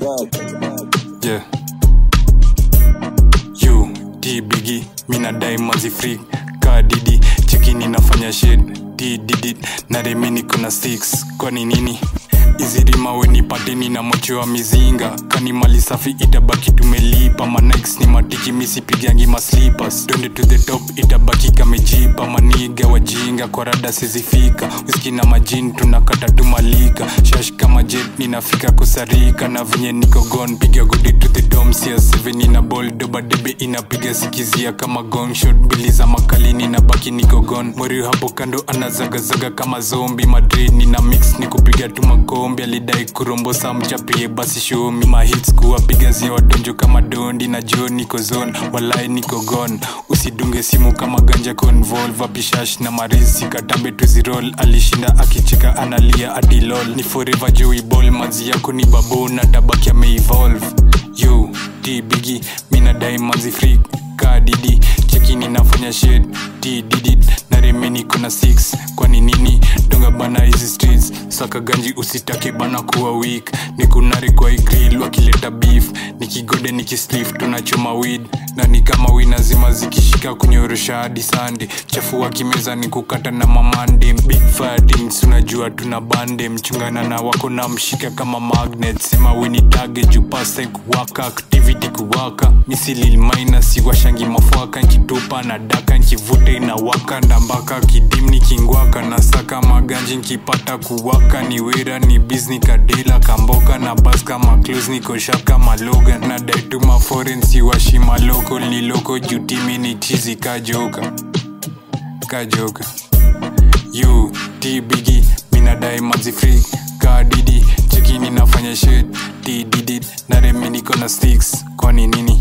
Yeah. You, D Biggie, mina diamonds freak ka didi chekini nafanya shit D did it na remini kuna six kwani nini hizi rima weni pateni na mocho wa mizinga kani mali safi itabaki tumelipa manix ni matiki misipigangi maslippers twende to the top itabaki kamejipa maniga wajinga kwa rada sizifika wiski na majini tunakata tumalika shash kama jet ninafika kusarika na venye niko gon piga godi to the dom sia 7 ina ball doba debe inapiga sikizia kama gong shot bili za makalini na baki niko gon mweri hapo kando anazagazaga kama zombi madrid nina mix ni kupiga tu makombi alidai kurombosa mchapie basi shomi mahits kuwapiga zia wadonjo kama dondi na jo niko zone walai niko gon usidunge simu kama ganja convolve pishash na marisi katambe tuzirol alishinda akicheka analia adilol ni forever joey ball mazi yako ni babu na tabaki ameevolve yo d bigi mina diamonds freak ka didi chekini nafanya shit d didi na remeni kuna 6 kwani nini donga bana hizi streets saka ganji usitake bana kuwa weak ni kunari kwa igril wakileta beef nikigode nikislif tunachoma weed na ni kama wina zima zikishika kunyorosha hadi sande chafua kimeza ni kukata na mamande big fadings unajua tuna bande mchungana na wako na mshika kama magnet sema weni tage juu pasta kuwaka activity kuwaka misilil minus iwashangi mafwaka nkitupa na daka nkivuta inawaka ndambaka kidim nikingwaka na saka maganji nkipata kuwaka ni wera ni bizni kadela kamboka na bas kama close nikoshaka maloga na daituma foreign siwashi maloko ni loko jutimi ni chizi kajoka kajoka you t bigi mina diamonds free ka didi chekini nafanya shit t didi na remi niko na sticks kwani nini